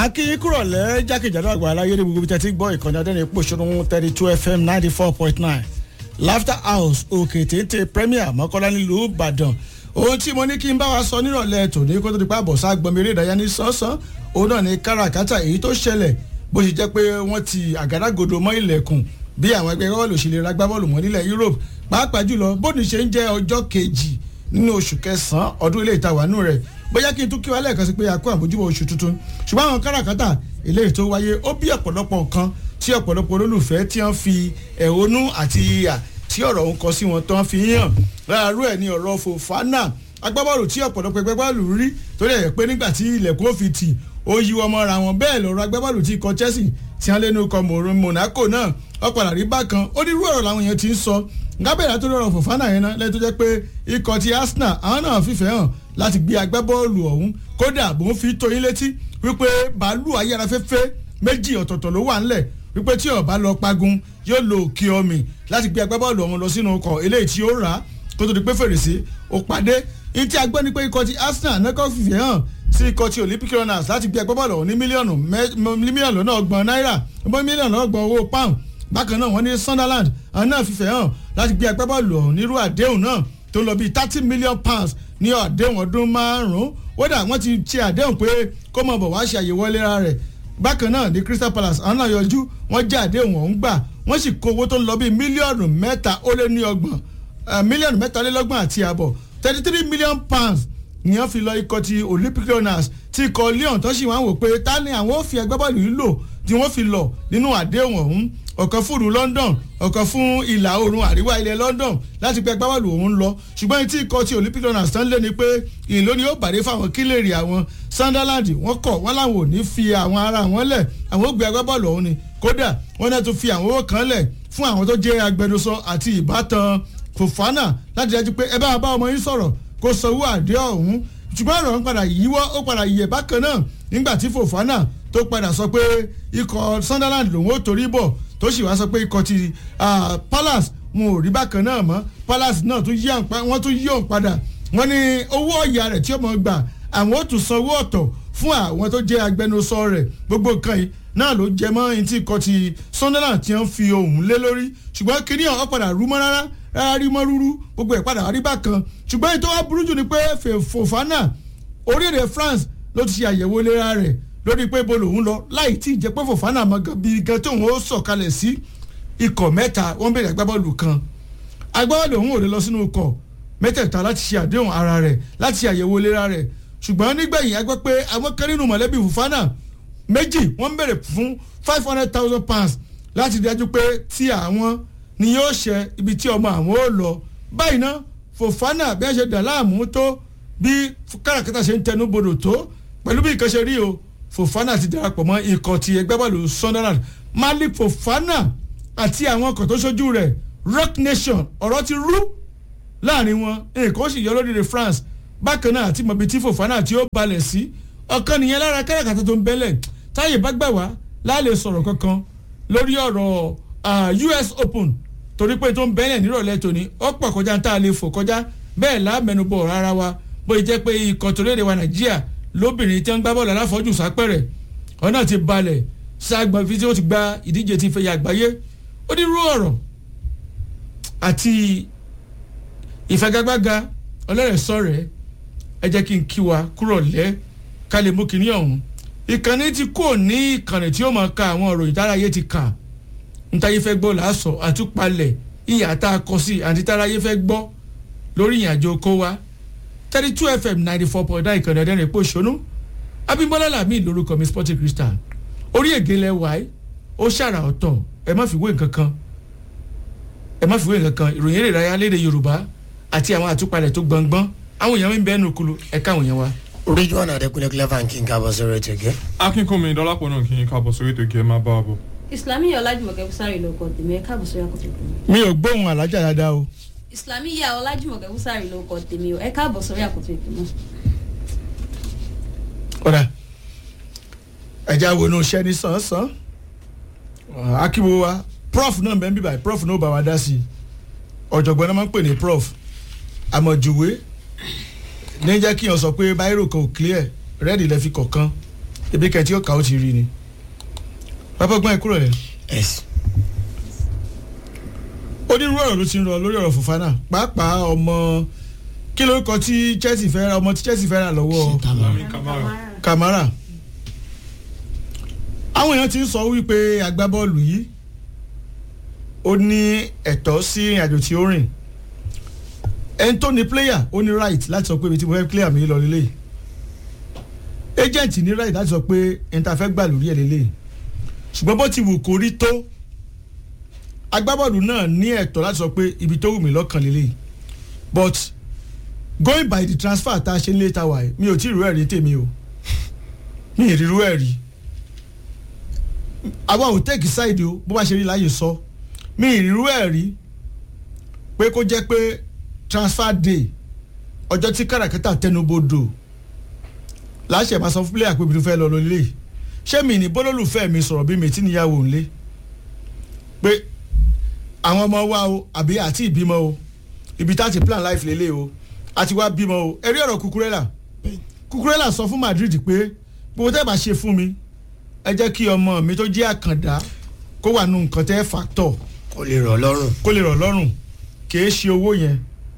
akínyín kúrọ̀lẹ́ jákèjádò àgbà aláyé ní gbogbo ibi tẹ́tí gbọ́ ìkànnì adẹ́ni pòṣónú thirty two fm ninety four point nine laughter house òkè téńté premier mọ́kànlá nílùú ìbàdàn ohun tí mo ní kí n bá wa sọ nírọ̀lẹ́ tòní kó tó di pa àbọ̀sá gbọmọ eré ìdárayá ní sánsan òun náà ní káràkátà èyí tó ṣẹlẹ̀ bó ṣe jẹ́ pé wọ́n ti àgádágodo mọ́ ilẹ̀kùn bí àwọn ẹgbẹ́ bọ́ọ̀lù ṣe lè ra gbá bọ́ọ̀lù mọ́ nílẹ̀ europe pàápàá jùlọ bóni ṣe ń jẹ́ ọjọ́ kejì nínú oṣù kẹsàn-án ọdún ilé ìtawàánú rẹ̀ bóyá kí n tún kí wa lẹ́ẹ̀kan sí pé a kó àmójúbọ̀ oṣù tuntun ṣùgbọ́n àwọn káràkátà eléyìí tó wáyé ó bí ọ̀pọ̀lọpọ̀ nǹkan tí ọ̀pọ̀lọpọ̀ olólùfẹ́ tí wọ́n fi ẹ̀hónú àti ìyà tí ọ̀rọ̀ ń kọ sí wọn tó ń fi hàn láàárú ẹ̀ ní ọ̀rọ̀ fòfánà agbábọ́ọ̀lù tí ọ̀pọ̀lọpọ̀ ẹgbẹ́ bọ́ọ̀lù rí tó lè pé nígbà tí ilẹ̀kùn ó fi tì ó yí wọn mọ́ra wọn bẹ́ẹ̀ lọ́rọ̀ agbábọ́ọ̀lù tí ikọ̀ chelsea tí wọ́n lé ní ikọ̀ monaco náà ọ̀padà rí bákan ó ní irú ọ̀rọ̀ làwọn èèyàn ti ń sọ gábẹ́ẹ̀lá tó lọ́rọ̀ fòfánà yẹn náà lẹ́yìn tó jẹ́ pé ikọ̀ ti arsenal àwọn náà fìfẹ́ hàn láti gbé agbábọ́ọ̀lù ọ̀hún kódà bó ń fi tó yín létí wípé bàálù ayárafẹ́fẹ́ méjì ọ̀tọ̀ọ̀tọ̀ ló wà ńlẹ̀ wípé tí ọba lọ pagun yóò lo òkè omi láti gbé agbábọ́ọ̀lù ọ̀hún lọ sínú ọkọ̀ eléyìí tí ó rà á kó tó di pé fèrèsé ó pàdé ní tí a gbọ́ ni pé ikọ̀ ti arsenal nẹ́kọ́ fìfẹ́ hàn sí ikọ̀ ti olympic runners láti gbé agbábọ́ọ̀lù ọ̀hún ní mílíọ̀nù mílíọ̀nù lọ́nà ọgbọ̀n náírà mílíọ̀nù lọ́nà ọgbọ̀n owó pound bákan náà wọ́n ní sunderland àwọn náà fìfẹ́ hàn láti gbé agbábọ́ọ̀lù ọ̀hún nírú àdéhùn náà tó lọ bíi thirty million pounds ní àdéhùn ọdún márùn-ún wódà wọ́n ti ṣe àdéhùn pé kó mọ̀ bọ̀ wá ṣe àyẹ̀wò ìlera rẹ̀ bákan náà ní crystal palace àwọn náà yọjú wọ́n jẹ́ àdéhùn ọ̀hún gbà wọ́n sì kó owó tó ń lọ bíi mílíọ̀nù mẹ́ta ó lé ní ọgbọ̀n mílíọ̀nù mẹ́talélọ́gbọ̀n àti àbọ̀ thirty three million pounds ni wọ́n fi lọ ikọ̀ ti olympic runners ti ikọ̀ leon tó sì wá wò pé ta ni àwọn ò fi agbábọ́ọ̀lù yìí lò tí wọ́n fi lọ nínú àdéhùn ọ̀hún ọ̀kan fún ìlú london ọ̀kan fún ìlà oòrùn àríwá ilẹ̀ london láti pẹ́ agbábọ́ọ̀lù ọ̀hún lọ ṣùgbọ́n tí ikọ̀ ti olympic runners tán lé ni pé ìlú ni ó bàdé fáwọn kílèrè àwọn sunderland wọ́n kọ̀ wọ́n làwọn ò ní fi àwọn ara wọn lẹ̀ àwọn ó gbé agbábọ́ọ̀lù ọ̀hún ni kódà wọ́n náà tún fi àwọn owó kan lẹ̀ fún àwọn tó jẹ́ agbẹnusọ àti ìbátan fòfánà láti dájú pé ẹ bá bá ọmọ yín sọ̀rọ̀ kó sanwó àdé ọ̀hún ṣùgbọ́n ọ̀rọ̀ ń padà yíwọ́ ó padà yẹ̀ bákan náà nígbà tí fòfánà tó padà sọ pé ikọ̀ sunderland lòun ó torí bọ̀ tó sì wá sọ pé ikọ̀ ti palace wọn ò rí bákan náà mọ́ palace náà tún yí wọ́n tún yí òun padà wọ́n ní owó ọ̀yà rẹ̀ tí ó mọ̀ gbà àwọn ó tún sanwó ọ̀tọ̀ fún àwọn tó jẹ́ agbẹnusọ rẹ̀ gbogbo nǹkan yìí náà ló jẹ mọ́ ẹni tí ikọ̀ ti sunderland ti ń fi ohun lé lórí ṣùgbọ́n kíní ọ̀hún padà rú mọ́ rárá rárá rí mọ́ rúrú gbogbo ẹ̀ padà rí bákan ṣùgbọ́n ètò wa burú jù ni pé fòfánà orílẹ̀-èdè france ló ti ṣe àyẹ̀wò ìlera rẹ̀ lórí pé ibo lòun lọ láì tí ì jẹ́ pé fòfánà mọ bí gan tóun ó sọ̀kalẹ̀ sí ikọ̀ mẹ́ta wọ́n bèrè agbábọ́ọ̀lù kan agbábọ́ọ̀lù òun ò lè lọ sínú ikọ̀ mẹ́tẹ̀ẹ̀ta láti ṣe àdéhùn ara rẹ̀ láti ṣe àyẹ̀wò ìlera rẹ̀ ṣùgbọ́n nígbẹ̀yìn agbẹ́ pé àwọn kan nínú mọ̀lẹ́bí fòfánà méjì wọ́n bèrè fún five hundred thousand pounds láti dájú pé tí àwọn ni yóò ṣe ibi tí ọmọ àwọn ò lọ báyìí ná fòfánà bí wọ́n ṣe dà láàmú tó bí káràkátà ṣe ń tẹnu bodò tó pẹ̀lú bí nǹkan ṣe rí o fòfánà ti darapọ̀ mọ́ ikọ̀ ti ẹgbẹ́ bọ́ọ̀lù sunderland malik fòfánà àti àwọn ọkọ̀ tó ṣojú rẹ̀ rock nation ọ̀rọ̀ ti rú láàrin wọn nǹkan ó sì yọ lórílẹ̀ france bákan náà àti mọ̀bí tí fòfánà tí ó balẹ̀ sí ọ̀kan nìyẹn lára káràkátà tó ń bẹ́lẹ̀ táyè bá gbà wá láàlè sọ̀rọ̀ kankan lórí ọ̀rọ̀ us open torí pé tó ń bẹ́lẹ̀ nírọ̀lẹ́ tòní ó pọ̀ kọjá tá a lè fò kọjá bẹ́ẹ̀ láàmẹnubọ̀ rárá wa bó jẹ́ pé ikọ̀ tó léde wa nàìjíríà lóbìnrin tí wọ́n gbá bọ́ọ̀lù aláfọ́jù sápẹ̀rẹ̀ ọ̀nà ti balẹ̀ sáàgbọ̀n fi tí ó ti gba ìdíje ti fẹ̀yà àgbáyé ó ní rú ọ̀rọ̀ àti ìfagagbága ọlọ́rẹ̀ sọ̀rẹ̀ ẹ jẹ́ kí n kí wa kúrò lẹ́ ká lè mú kinní ọ̀hún ìkànnì tí kò ní ìkànnì tí ó máa ka àwọn ọ̀rọ̀ ìdárayé ti kà ntáyé fẹ́ gbọ́ làásọ̀ àtúpalẹ̀ ìyá tá a kọ sí àti táráyé fẹ́ gbọ́ lórí ìrìnàjò kó wa thirty two fm ninety four point nine ìkànnì ọ̀dẹ́rìn èpò ìṣónú abimbola lami lórúkọ mi sporting crystal orí ègé lẹ wáyé ó ṣàrà ọ̀tọ̀ ẹ má fi wé nǹkan kan ẹ má fi wé nǹkan kan ìròyìn èrè ìdárayá léde yorùbá àti àwọn àtúpalẹ̀ tó gbọ̀ngbọ́n àwọn èèyàn ń bẹ́ẹ̀ nù kulu ẹ káwọn èèyàn wa ridwan adekunle clever king kábọ̀ sórí ètò ìgẹ́. akínkùnmi dọ́lápọ̀ náà kì í kábọ̀ sórí ètò ìgẹ́ máa bá a bọ̀. islami ọlájúmọ̀kẹ́ fúsárì ló kọ tèmi ẹ káàbọ̀ sórí àkótó tèmi. mi ò gbóhùn alájà dáadáa o. islami ya ọlájúmọ̀kẹ́ fúsárì ló kọ tèmi ẹ káàbọ̀ sórí àkótó tèmi. ọ̀dà ẹja wo inú iṣẹ́ ní sàn-án akíbo wa prof náà bẹ́ẹ̀ bíbá prof náà bá wa dá sí i ọ̀jọ̀gbọ́n náà máa ń pè ní prof àmọ̀jùwé ní jẹ́ kí yàn sọ pé báírò kan ò clear rẹ́ẹ̀dì lẹ́ fi kọ̀ọ̀kan ebi kẹtí ó kà ó ti rí ni bàbá ọgbọ́n ẹ kúrò rẹ̀ yes onírúurú ọ̀rọ̀ ló ti ń rọ lórí ọ̀rọ̀ Fofana pàápàá ọmọ kí lórúkọ tí Chelsea fẹ́ ra ọmọ tí Chelsea fẹ́ ra lọ́wọ́ Lami Kamara. Kamara àwọn èèyàn ti ń sọ wípé agbábọ́ọ̀lù yìí ó ní ẹ̀tọ́ sí ìrìn àjò tí ó rìn ẹni tó ní player ó ní right láti sọ pé ibi tí mo fẹ́ player mi lọ lélẹ̀ agent ní right láti sọ pé ẹni tá a fẹ́ gbà lórí ẹ̀ lélẹ̀ ṣùgbọ́n bó ti wù kó rí tó agbábọ́ọ̀lù náà ní ẹ̀tọ́ láti sọ pé ibi tó wù mí lọ́kàn lélẹ̀ but going by the transfer tá a ṣe ń lé ta wà yìí mi ò tí ì rú ẹ̀rí tèmi o mi ì rírú ẹ̀rí àwa ò tẹ́kì sáìdì o bó bá ṣe rí láàyè sọ mi ì rírú ẹ̀rí pé kó jẹ́ pé transfer day ọjọ́ tí káràkátà tẹnubodò láṣẹ máa sọ fún player pé ibi tó fẹ́ lọ lólè ṣé mi ní bólólùfẹ́ mi sọ̀rọ̀ bí mi tí níyàwó ńlé pé àwọn ọmọ wa o àbí àti ìbímọ o ibi tá a ti plan life lélẹ̀ o àti wá bímọ o ẹ̀rí ọ̀rọ̀ Cucurella Cucurella sọ fún Madrid pé gbogbo tẹ́ bá ṣe fún mi ẹ jẹ́ kí ọmọ mi tó jẹ́ àkàndá kó wà nù nǹkan tẹ́ fàtọ̀ kò lè rọ̀ lọ́rùn kó lè rọ̀ lọ́rùn kìí ṣe owó yẹn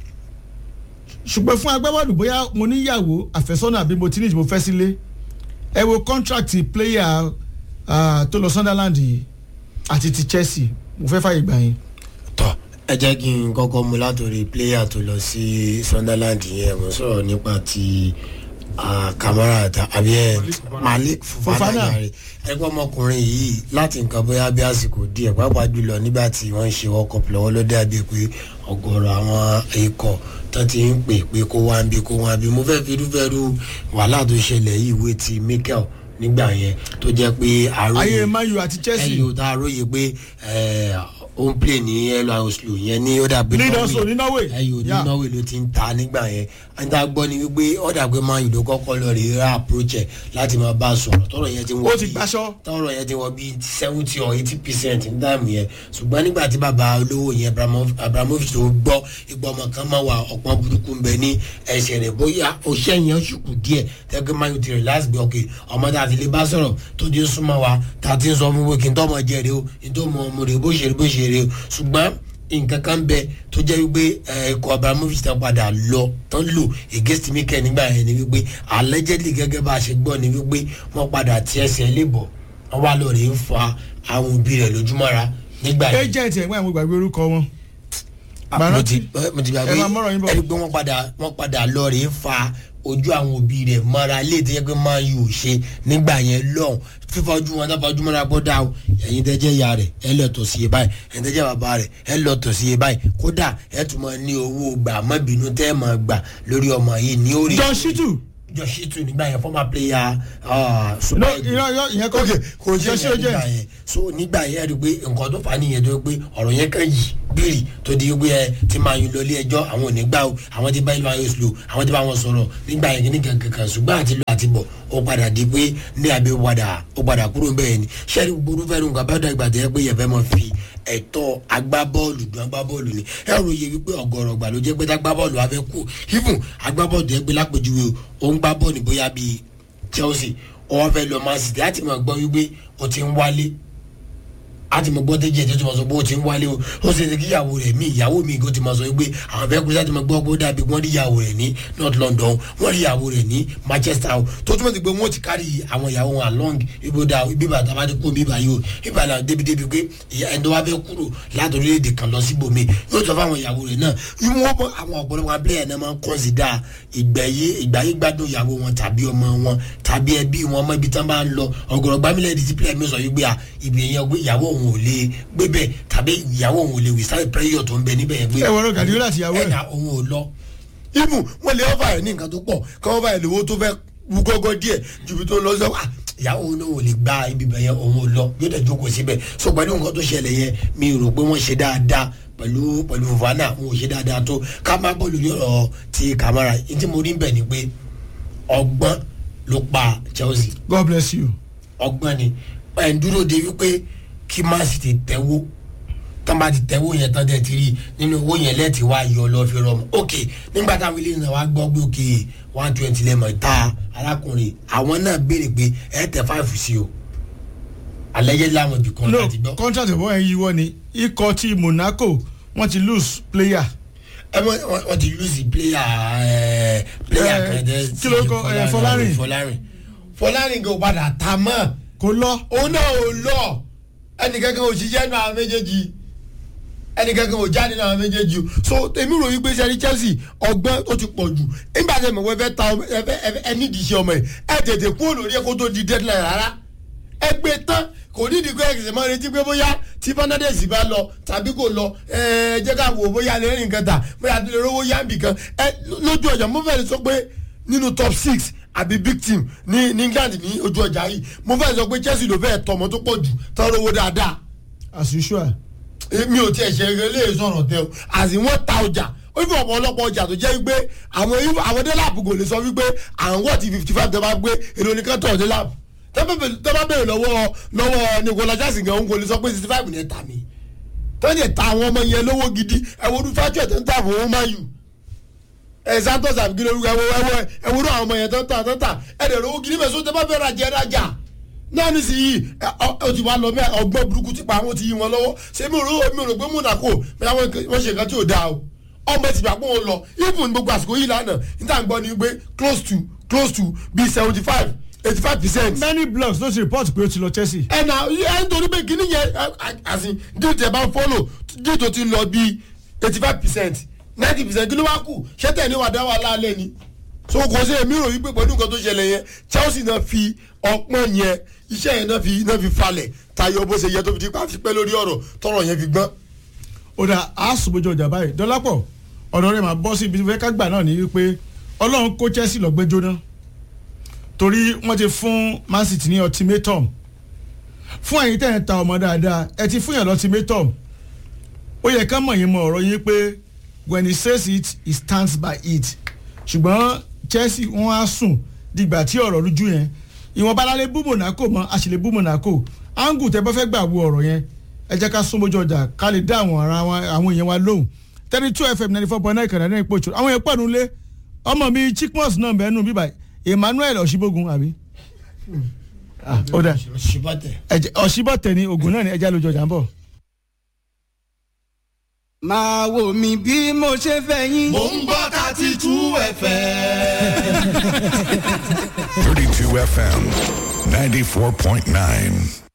ṣùgbọ́n fún agbábọ́ọ̀lù bóyá mo níyàwó àfẹ́sọ́nà àbí mo ti ní ìdìbò fẹ́ sílé ẹ wo contract player ah, tó lọ Sunderland yìí àti ti Chelsea mo fẹ́ fàyè gbà yín. tọ́ ẹ jẹ́ kí n kọ́kọ́ mú látòrí player tó lọ sí Sunderland yẹn mo sọ̀rọ̀ nípa ti ah, Kamara ta àbí ẹ Malik Fofana Fofana. yàrá ẹgbẹ́ ọmọkùnrin yìí láti nǹkan bóyá bí àsìkò díẹ̀ pàápàá jùlọ nígbà tí wọ́n ń ṣe World Cup lọ́wọ́ ló dàbí pé ọ̀gọ̀rọ̀ àwọn ikọ̀ tó ti ń pè pé kó wá ń bí kó wá ń bí mo fẹ́ fi irúfẹ́ irú wàhálà tó ṣẹlẹ̀ yìí wé ti Mikel nígbà yẹn tó jẹ́ pé àròyé ayé Man U àti Chelsea ẹyìn ò tá a róye pé ẹ, ó ń play ní ẹlò Oslo yẹn ní ó dàbí Lead Oslo ní Norway. ẹyìn ò ní Yeah. Norway ló ti ń ta nígbà yẹn ẹni tá a gbọ́ ni wípé ó dàbí Man U ló kọ́kọ́ lọ rí ra approach ẹ̀ láti máa bá a sọ̀rọ̀ tọ́rọ̀ yẹn ti wọ́n ó ti gbaṣọ tọ́rọ̀ yẹn ti wọ́n bíi seventy or eighty percent ní táìmù yẹn ṣùgbọ́n nígbà tí bàbá olówó yẹn Abramof- Abramovich tó gbọ́ ìgbà ọmọ kan máa wà ọ̀pọ̀ burúkú ń bẹ ní ẹsẹ̀ rẹ̀ bóyá oṣẹ́ yẹn ṣùkù díẹ̀ tẹ́gbẹ́ máa ń tirẹ̀ láti gbé ọkẹ́ ọmọ tá a ti lè bá sọ̀rọ̀ tó di súnmọ́ wa tá a ti ń sọ fún wípé kí n tọ́ ọmọ jẹ rè o kí n tó mọ ọmọ rè bó ṣe rè bó ṣe rè o ṣùgbọ́n nǹkan kan bẹ tó jẹ́ wípé ẹ, ikọ̀ Abramovich tán padà lọ tán lò against Mikel nígbà yẹn ni wípé allegedly gẹ́gẹ́ bá a ṣe gbọ́ ni wípé wọ́n padà tí ẹsẹ̀ lè bọ̀ wọ́n wá lọ rè ń fa àwọn òbí rẹ̀ lójúmọ́ra nígbà yẹn agent ẹ̀ wọ́n àwọn ìgbàgbé orúkọ wọn. mo ti mo ti gbàgbé ẹ máa mọ́rọ̀ yín bọ̀. ẹni pé wọ́n padà wọ́n padà lọ rè é fa ojú àwọn òbí rẹ̀ mọ́ra lè tẹ́jẹ́ pé máa yóò ṣe nígbà yẹn lọ́hùn fífọ́jú wọn dáfọ́jú mọ́ra bọ́dà o ẹ̀yin tẹ́jẹ́ ìyá rẹ̀ ẹ lọ tọ̀ sí iye báyìí ẹ̀yin tẹ́jẹ́ bàbá rẹ̀ ẹ lọ tọ̀ sí iye báyìí kódà ẹ tún máa ní owó gbà mọ́bìnú tẹ́ ẹ máa gbà lórí ọmọ yìí ní orí John Shitu jọ̀ṣítù nígbà yẹn former player ah, no Super Eagles irọ́ irọ́ ìyẹn kọ́ kò ṣe John ṣe Shitu nígbà agent yẹn so nígbà yẹn rí i pé nǹkan tó fà á nìyẹn tó pé ọ̀rọ̀ yẹn kàn yìí bírì tó di pé ẹ ti máa yún lọ ilé ẹjọ́ àwọn ò ní gbà o àwọn ti bá ìlú ayé slow àwọn ti bá wọn sọ̀rọ̀ nígbà yẹn kíní kankan kan ṣùgbọ́n àti lọ àti bọ̀ ó padà di pé ní abẹ́ padà ó padà kúrò bẹ́ẹ̀ ni sẹ́ni gbogbo fẹ́ẹ́ nǹkan bá dàgbà tẹ́ pé yẹn fẹ́ mọ̀ fi ẹ̀tọ́ agbábọ́ọ̀lù dùn agbábọ́ọ̀lù ni ẹ rò yẹ wípé ọ̀gọ̀rọ̀ gbà ló jẹ́ pé agbábọ́ọ̀lù afẹ́ kú even agbábọ́ọ̀lù yẹn gbé lápèjúwe o ó ń gbá bọ́ọ̀lù bóyá bíi Chelsea ó wá fẹ́ lọ Man City láti mọ̀ gbọ́ wípé o ti ń wálé àti mo gbọ́ tẹ́jẹ́ tó ti mọ̀ sọ pé o ti ń wálé o ó ṣe é ṣe kí ìyàwó rẹ̀ mí ìyàwó mi kò ti mọ̀ sọ pé àwọn fẹ́ kú láti mọ̀ gbọ́ pé ó dàbí wọ́n rí ìyàwó rẹ̀ ní North London wọ́n rí ìyàwó rẹ̀ ní Manchester o tó túmọ̀ sí pé wọ́n ti kárí àwọn ìyàwó wọn along ibo da ibi bàtà bá ti kó mi báyìí o ibà náà débi débi pé ìyá ẹni tó wá fẹ́ kúrò láti orílẹ̀-èdè kan lọ síbòmí yóò sọ fáwọn ìyàwó rẹ̀ náà wọ́n bọ́ àwọn ọ̀pọ̀lọpọ̀ abẹ́rẹ́ náà máa ń kọ́nsídà ìgbẹ̀yé ìgbàyé gbádùn ìyàwó wọn tàbí ọmọ wọn tàbí ẹbí wọn mọ ibi tán bá ń lọ ọ̀gọ̀rọ̀ gbámílẹ̀ ẹ̀dí tí pílẹ̀ mi sọ yìí gbé à ibi yẹn gbé ìyàwó òun ò lè gbé bẹ́ẹ̀ tàbí ìyàwó òun ò lè wìsá ìpẹ́yọ̀ tó ń bẹ níbẹ̀ yẹn gbé ẹ wọ́n Guardiola àti ìyàwó ẹ̀. ẹ̀dá òun ò lọ. ibù wọn lè ọ́fà ẹ̀ ní nǹkan tó pọ̀ kí wọ́n bá ẹ̀ lówó tó fẹ́ wú gọ́gọ́ díẹ̀ ju ibi tó ń lọ sọ wà ìyàwó òun náà ò lè gba ibi bẹ̀ yẹn òun ò lọ yóò tẹ̀ jókòó síbẹ̀ so pẹ̀lú nǹkan tó ṣẹlẹ̀ yẹn mi rò pé wọ́n ṣe dáadáa pẹ̀lú pẹ̀lú Fofana wọn ò ṣe dáadáa tó ká má bọ́ lórí ọ̀rọ̀ ti Kamara ní tí mo rí bẹ̀ ni pé ọgbọ́n ló pa Chelsea God bless you. ọgbọ́n ni ẹ̀ ń dúró de wípé kí Man City tẹ́wó tán bá ti tẹ̀wó yẹn tán tẹ̀ ti rí nínú owó yẹn lẹ́ẹ̀tì wá yọ lọ fi rọmọ ok nígbà táwọn ilé náà wá gbọ́ pé ok one twenty lẹ́mọ̀ ta arákùnrin àwọn náà béèrè pé ẹ tẹ five sí o alẹ́yẹ láwọn ibì kan no láti gbọ́. contract ìbọn yẹn yíwọ́ ni ikọ̀ ti monaco wọ́n ti lose player ẹ mọ wọn wọn ti lose player ẹ player Eh, kan tẹ kí ló kọ, eh, Fọlárìn? fọlárin fọlárin kò padà ta mọ́ kò lọ òun náà ò lọ ẹnìkankan ò ṣiṣẹ́ nínú àwọn méjèèjì ẹnìkankan ò jáde nínú àwọn méjèèjì o so èmi rò wípé sẹ́ni chelsea ọgbọ́n tó ti pọ̀ jù nígbà tí ẹ̀mọ̀ wẹ́fẹ́ ta ọmọ ẹ fẹ́- ẹ fẹ́- ẹ nídìí iṣẹ́ ọmọ yìí ẹ tètè kúrò lórí ẹ kó tó di deadline rárá ẹ gbé tán kò nídìí pé ẹ̀sìn máa retí pé bóyá tí fernandez bá lọ tàbí kò lọ ẹ jẹ́ ká wò ó bóyá lè rìn kan tà bóyá tó lè rówó yáǹbì kan ẹ lójú ọjà mo fẹ́ sọ pé nínú top six àbí big team ní ní england ní ojú ọjà yìí mo fẹ́ sọ pé chelsea ló fẹ́ tọmọ tó pọ̀ jù tán rówó dáadáa as usual mi ò tiẹ̀ ṣe eré sọ̀rọ̀ tẹ o àti wọ́n ta ọjà ó fi ọ̀pọ̀ ọlọ́pọ̀ ọjà tó jẹ́ wípé àwọn irú- àwọn délàpù kò lè sọ wípé àwọn wọ́ọ̀tì fifty five tẹ́ bá gbé èrò nìkan tọ̀ délàpù tẹ́ bá bẹ̀rẹ̀ lọ́wọ́ lọ́wọ́ nicola jackson gan òun kò lè sọ pé sixty five ní ẹ̀ta mi tọ́ ní ẹ̀ta àwọn ọmọ yẹn lówó gidi ẹ̀wọ̀n ọdún fájọ́ tó ń tà fún wọn máa yù ẹ̀ santos àbíkí lórúkọ ẹ̀wọ̀n ẹ̀wọ̀n ẹ̀wọ̀n àwọn ọmọ yẹn tó ń tà tó ń tà ẹ̀dẹ̀ lówó gidi mẹ́sàn-án tẹ́ bá fẹ́ rajà ẹ̀ rajà náà ní sí yìí ọ ti wá lọ mẹ ọgbọ́n burúkú ti pa àwọn ti yí wọn lọ́wọ́ ṣé mi ò rò mi ò rò pé monaco bẹ́ẹ̀ wọ́n wọ́n ṣe nǹkan tí ò dáa o ọmọ ti gbà pé wọ́n lọ even gbogbo àsìkò yìí lánàá níta ń gbọ́ ni pé close to close to bíi seventy five eighty five percent. many blogs ló ti report pé ó ti lọ chelsea ẹnà ẹ nítorí pé kíní yẹn àsìn díìtì ẹ bá ń fọ́lò díìtì ó ti lọ bíi eighty five percent ninety percent kí ló wá kù ṣé tẹ̀ ní wàá dá wà láàlẹ́ ni so kò sí èmi rò wípé pẹ̀lú nǹkan tó ṣẹlẹ̀ yẹn chelsea náà fi ọpọ́n yẹn iṣẹ́ yẹn náà fi náà fi falẹ̀ tayọ bó ṣe yẹ tó fi ti pa fi pẹ́ lórí ọ̀rọ̀ tọrọ yẹn fi gbọ́n. ó dà á sùnmọ́jọ ọjà báyìí dọ́lápọ̀ ọ̀dọ̀ rẹ̀ máa bọ́ sí ibi fẹ́ ká gbà náà ní wípé ọlọ́run kó chelsea lọ gbé jóná torí wọ́n ti fún man city ní ultimatum fún ẹ̀yin tẹ̀ ń ta ọmọ dáadáa ẹ ti fún yàn lọ ultimatum ó yẹ ká mọ̀ yín mọ ọ̀rọ̀ yín pé when he says it he stands by it ṣùgbọ́n chelsea wọ́n á sùn dìgbà tí ọ̀rọ̀ rújú yẹn ìwọ̀nba lálẹ́ bú monaco mọ́ a sì lè bú monaco angu tẹ bá fẹ́ gbà wo ọ̀rọ̀ yẹn ẹ jẹ́ ká sún mójú ọjà ká lè dá àwọn ara wa àwọn èèyàn wa lóhùn thirty two fm ninety four point nine kànáà ní ìpòjò àwọn èèyàn pọ̀nù lé ọmọ mi chikmos náà bẹ́ẹ̀ nù bíbá emmanuel ọ̀ṣibógun àbí. Ah, ó dà ṣùgbọ́tẹ̀. ẹ̀jẹ̀ ọ̀ṣibọ̀tẹ̀ ni ogun náà ni ẹja lójú ọjà ń bọ̀. máa wò mí bí mo ṣe fẹ́ yín. Mo ń gbọ́ thirty two ẹ̀fẹ̀. 32 FM 94.9.